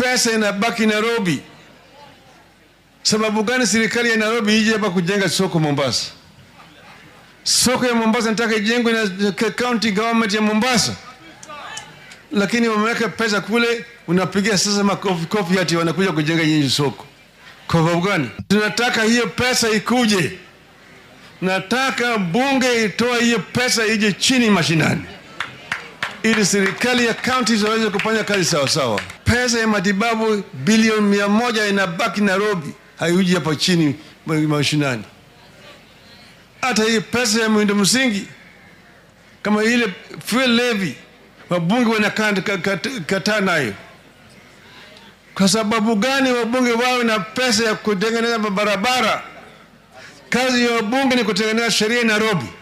pesa inabaki Nairobi. Sababu gani serikali ya Nairobi ije hapa kujenga soko Mombasa? Soko ya Mombasa nataka ijengwe na county government ya Mombasa, lakini wameweka pesa kule, unapigia sasa makofi kofi ati wanakuja kujenga nyinyi soko. Kwa sababu gani? Tunataka hiyo pesa ikuje, nataka bunge itoe hiyo pesa ije chini mashinani, ili serikali ya county ziweze kufanya kazi sawasawa. Pesa ya matibabu bilioni mia moja inabaki Nairobi, haiuji hapa chini mashinani. Hata hii pesa ya miundo msingi kama ile fuel levy, wabunge wanakataa nayo. Kwa sababu gani wabunge wawe na pesa ya kutengeneza barabara? Kazi ya wabunge ni kutengeneza sheria Nairobi.